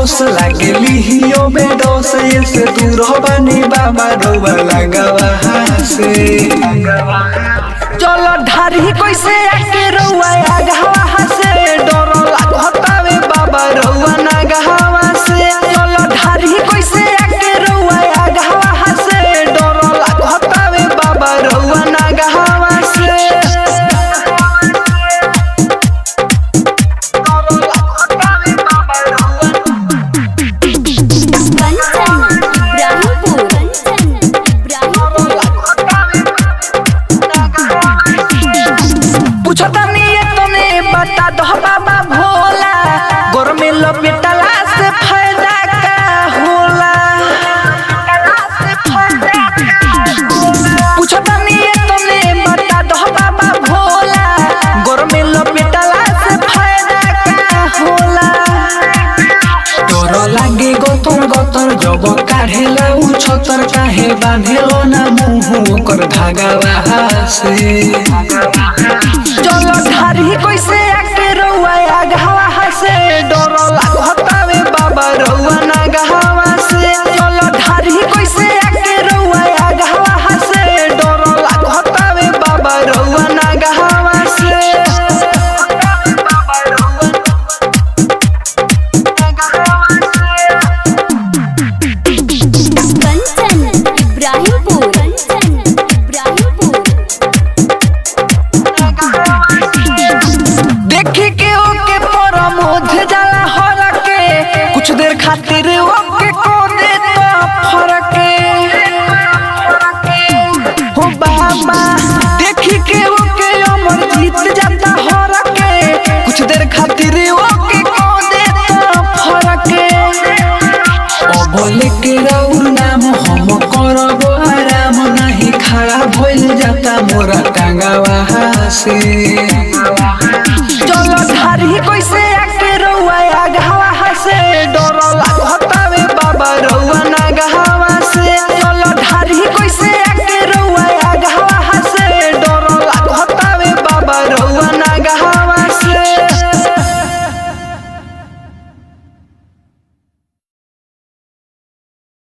अफसोस लागे लिहियो में डोस से दूर बानी बाबा रोवा लगावा से चलो ढारी कैसे आके रउआ आगहवा से डर लागतावे बाबा रउआ नागहवा से चलो ढारी कैसे आके रउआ आगहवा से डर लागतावे बाबा रउआ नागहवा से कंचन इब्राहिमपुर कंचन इब्राहिमपुर पूछतनी ये तने बता दो बाबा भोला गोर में लपेटला से फायदा का होला पूछतनी ये तने बता दो बाबा भोला गोर में लपेटला से फायदा का होला तोर लागे गतर गतर जब काढ़ेला उ छतर काहे बांधेलो ना मुंह ओकर धागावा से चलो ढारी कैसे आके रउआ आगहवा से डर लागतावे बाबा रउआ नागहवा से चलो ढारी कैसे आके रउआ आगहवा से डर लागतावे बाबा रउआ नागहवा से कंचन इब्राहिमपुर कंचन इब्राहिमपुर देखी के ओके परमोध जाला हर के कुछ देर खातिर ओके को देता फरक हो बाबा देखी के ओके अमर जीत जाता हर के कुछ देर खातिर ओके को देता फरक अब लेके राउर नाम हम करब आराम नाही खड़ा भइल जाता मोरा टांगावा से